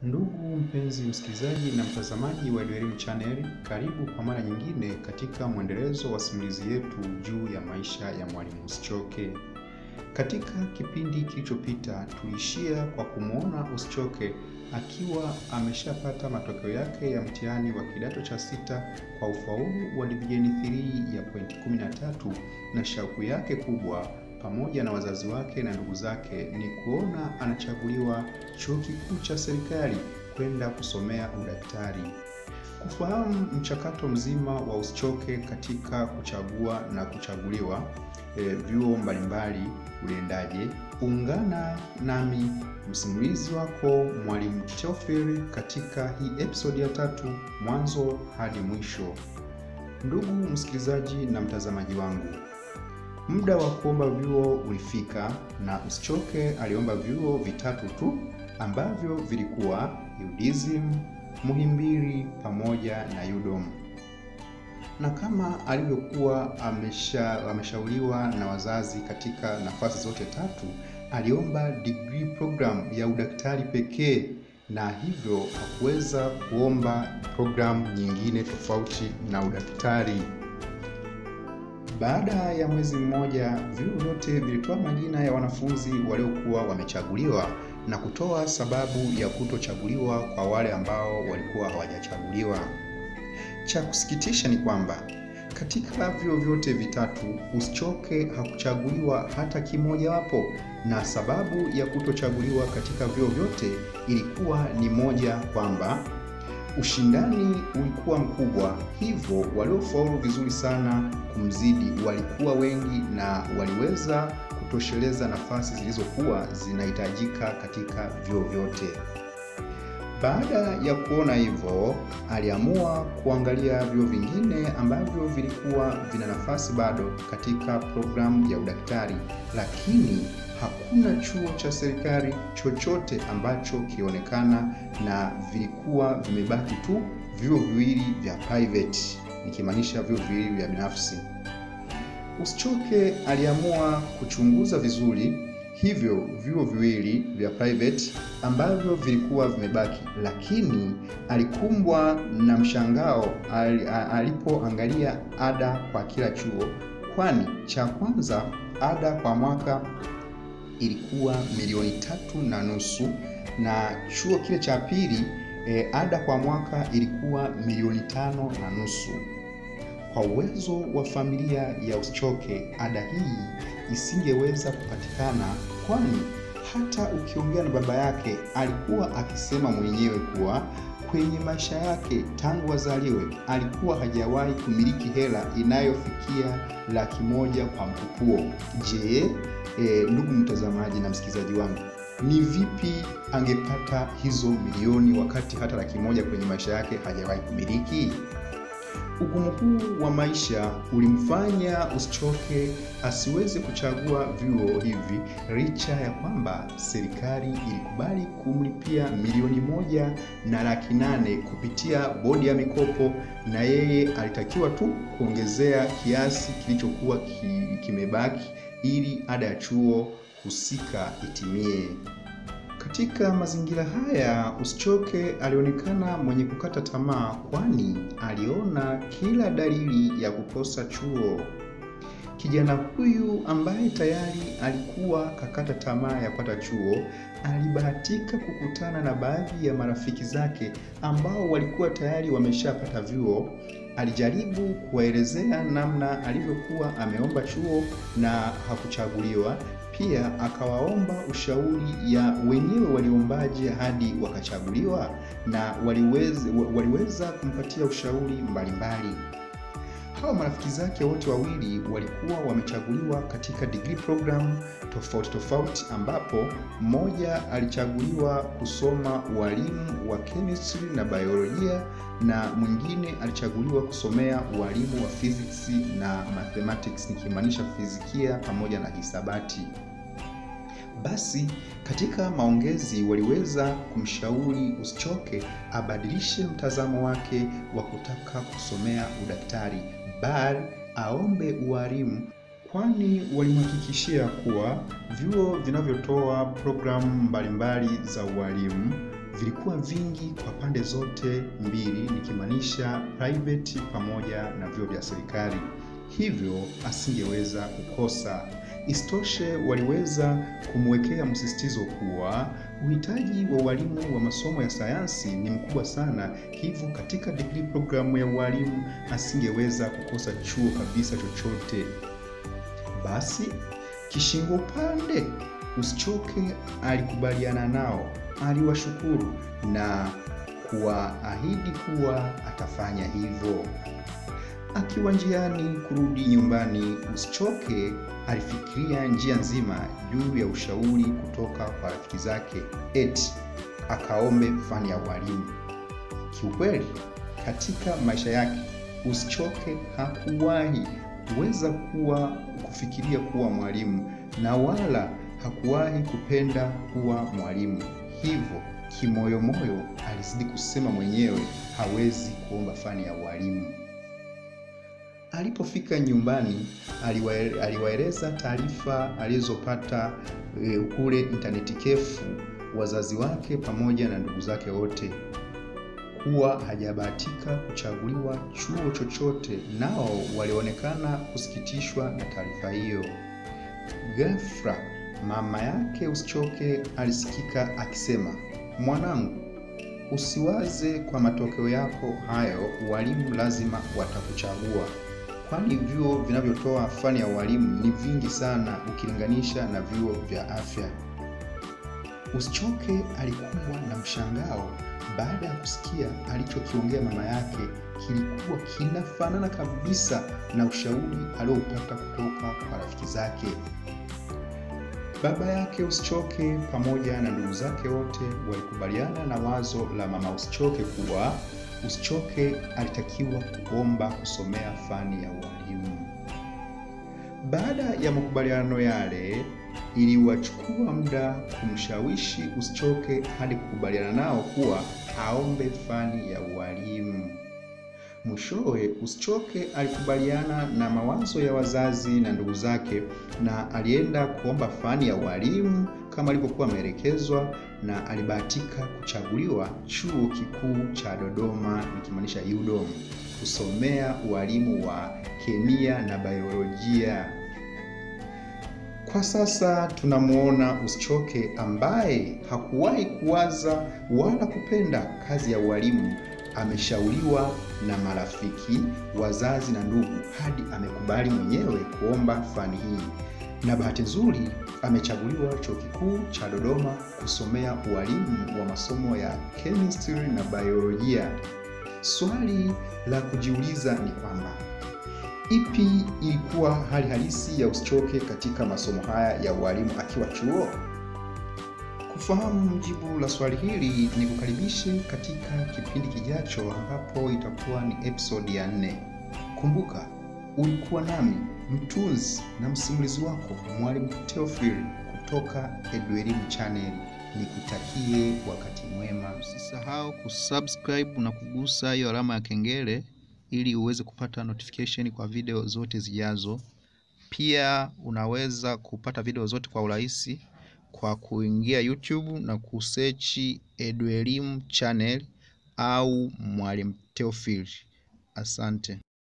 Ndugu mpenzi msikilizaji na mtazamaji wa Elimu Channel, karibu kwa mara nyingine katika mwendelezo wa simulizi yetu juu ya maisha ya Mwalimu Usichoke. Katika kipindi kilichopita tuliishia kwa kumwona Usichoke akiwa ameshapata matokeo yake ya mtihani wa kidato cha sita kwa ufaulu wa divisheni 3 ya pointi 13 na shauku yake kubwa pamoja na wazazi wake na ndugu zake ni kuona anachaguliwa chuo kikuu cha serikali kwenda kusomea udaktari. Kufahamu mchakato mzima wa Usichoke katika kuchagua na kuchaguliwa e, vyuo mbalimbali uliendaje? Ungana nami msimulizi wako Mwalimu Theophil katika hii episodi ya tatu mwanzo hadi mwisho. Ndugu msikilizaji na mtazamaji wangu, Muda wa kuomba vyuo ulifika na Usichoke aliomba vyuo vitatu tu ambavyo vilikuwa UDSM, Muhimbili pamoja na UDOM. Na kama alivyokuwa amesha, ameshauriwa na wazazi katika nafasi zote tatu, aliomba degree program ya udaktari pekee na hivyo hakuweza kuomba programu nyingine tofauti na udaktari. Baada ya mwezi mmoja, vyuo vyote vilitoa majina ya wanafunzi waliokuwa wamechaguliwa na kutoa sababu ya kutochaguliwa kwa wale ambao walikuwa hawajachaguliwa. Cha kusikitisha ni kwamba katika vyuo vyote vitatu Usichoke hakuchaguliwa hata kimojawapo, na sababu ya kutochaguliwa katika vyuo vyote ilikuwa ni moja, kwamba ushindani ulikuwa mkubwa, hivyo waliofaulu vizuri sana kumzidi walikuwa wengi na waliweza kutosheleza nafasi zilizokuwa zinahitajika katika vyuo vyote. Baada ya kuona hivyo, aliamua kuangalia vyuo vingine ambavyo vilikuwa vina nafasi bado katika programu ya udaktari, lakini hakuna chuo cha serikali chochote ambacho kilionekana na vilikuwa vimebaki tu vyuo viwili vya private, nikimaanisha vyuo viwili vya binafsi. Usichoke aliamua kuchunguza vizuri hivyo vyuo viwili vya private ambavyo vilikuwa vimebaki, lakini alikumbwa na mshangao alipoangalia ada kwa kila chuo, kwani cha kwanza ada kwa mwaka ilikuwa milioni tatu na nusu na chuo kile cha pili e, ada kwa mwaka ilikuwa milioni tano na nusu. Kwa uwezo wa familia ya Usichoke, ada hii isingeweza kupatikana, kwani hata ukiongea na baba yake alikuwa akisema mwenyewe kuwa kwenye maisha yake tangu azaliwe alikuwa hajawahi kumiliki hela inayofikia laki moja kwa mkupuo. Je, e, ndugu mtazamaji na msikilizaji wangu, ni vipi angepata hizo milioni wakati hata laki moja kwenye maisha yake hajawahi kumiliki? Ugumu huu wa maisha ulimfanya Usichoke asiweze kuchagua vyuo hivi licha ya kwamba serikali ilikubali kumlipia milioni moja na laki nane kupitia bodi ya mikopo, na yeye alitakiwa tu kuongezea kiasi kilichokuwa ki, kimebaki ili ada ya chuo husika itimie. Katika mazingira haya Usichoke alionekana mwenye kukata tamaa, kwani aliona kila dalili ya kukosa chuo. Kijana huyu ambaye tayari alikuwa kakata tamaa ya kupata chuo, alibahatika kukutana na baadhi ya marafiki zake ambao walikuwa tayari wameshapata vyuo. Alijaribu kuwaelezea namna alivyokuwa ameomba chuo na hakuchaguliwa. Pia akawaomba ushauri ya wenyewe waliombaje hadi wakachaguliwa, na waliweza, waliweza kumpatia ushauri mbalimbali. Hawa marafiki zake wote wawili walikuwa wamechaguliwa katika degree program tofauti tofauti, ambapo mmoja alichaguliwa kusoma ualimu wa chemistry na biolojia na mwingine alichaguliwa kusomea ualimu wa physics na mathematics, nikimaanisha fizikia pamoja na hisabati. Basi katika maongezi waliweza kumshauri Usichoke abadilishe mtazamo wake wa kutaka kusomea udaktari, bali aombe ualimu, kwani walimhakikishia kuwa vyuo vinavyotoa programu mbalimbali za ualimu vilikuwa vingi kwa pande zote mbili, nikimaanisha private pamoja na vyuo vya serikali, hivyo asingeweza kukosa. Isitoshe, waliweza kumwekea msisitizo kuwa uhitaji wa walimu wa masomo ya sayansi ni mkubwa sana, hivyo katika degree programu ya ualimu asingeweza kukosa chuo kabisa chochote. Basi kishingo upande Usichoke alikubaliana nao, aliwashukuru na kuwaahidi kuwa atafanya hivyo. Akiwa njiani kurudi nyumbani, Usichoke alifikiria njia nzima juu ya ushauri kutoka kwa rafiki zake, eti akaombe fani ya ualimu. Kiukweli, katika maisha yake Usichoke hakuwahi kuweza kuwa kufikiria kuwa mwalimu na wala hakuwahi kupenda kuwa mwalimu. Hivyo kimoyomoyo alizidi kusema mwenyewe hawezi kuomba fani ya ualimu. Alipofika nyumbani, aliwaeleza taarifa alizopata e, kule intaneti kefu wazazi wake pamoja na ndugu zake wote kuwa hajabahatika kuchaguliwa chuo chochote, nao walionekana kusikitishwa na taarifa hiyo. Ghafla mama yake Usichoke alisikika akisema, mwanangu, usiwaze kwa matokeo yako hayo, walimu lazima watakuchagua, kwani vyuo vinavyotoa fani ya ualimu ni vingi sana ukilinganisha na vyuo vya afya. Usichoke alikumbwa na mshangao baada ya kusikia alichokiongea mama yake kilikuwa kinafanana kabisa na ushauri aliopata kutoka kwa rafiki zake. Baba yake Usichoke pamoja na ndugu zake wote walikubaliana na wazo la mama Usichoke kuwa Usichoke alitakiwa kuomba kusomea fani ya ualimu. Baada ya makubaliano yale, iliwachukua muda kumshawishi Usichoke hadi kukubaliana nao kuwa aombe fani ya ualimu. Mwishowe Usichoke alikubaliana na mawazo ya wazazi na ndugu zake na alienda kuomba fani ya ualimu kama alivyokuwa ameelekezwa, na alibahatika kuchaguliwa chuo kikuu cha Dodoma, nikimaanisha UDOM, kusomea ualimu wa kemia na biolojia. Kwa sasa tunamwona Usichoke ambaye hakuwahi kuwaza wala kupenda kazi ya ualimu ameshauriwa na marafiki, wazazi na ndugu hadi amekubali mwenyewe kuomba fani hii, na bahati nzuri amechaguliwa chuo kikuu cha Dodoma kusomea ualimu wa masomo ya chemistry na biolojia. Swali la kujiuliza ni kwamba ipi ilikuwa hali halisi ya Usichoke katika masomo haya ya ualimu akiwa chuo? Kufahamu jibu la swali hili ni kukaribishe katika kipindi kijacho ambapo itakuwa ni episode ya nne. Kumbuka, ulikuwa nami mtunzi na msimulizi wako Mwalimu Theophil kutoka Eduelimu Channel. Nikutakie wakati mwema. Usisahau kusubscribe na kugusa hiyo alama ya kengele ili uweze kupata notification kwa video zote zijazo. Pia unaweza kupata video zote kwa urahisi kwa kuingia YouTube na kusearch Eduelimu Channel au Mwalimu Theophil. Asante.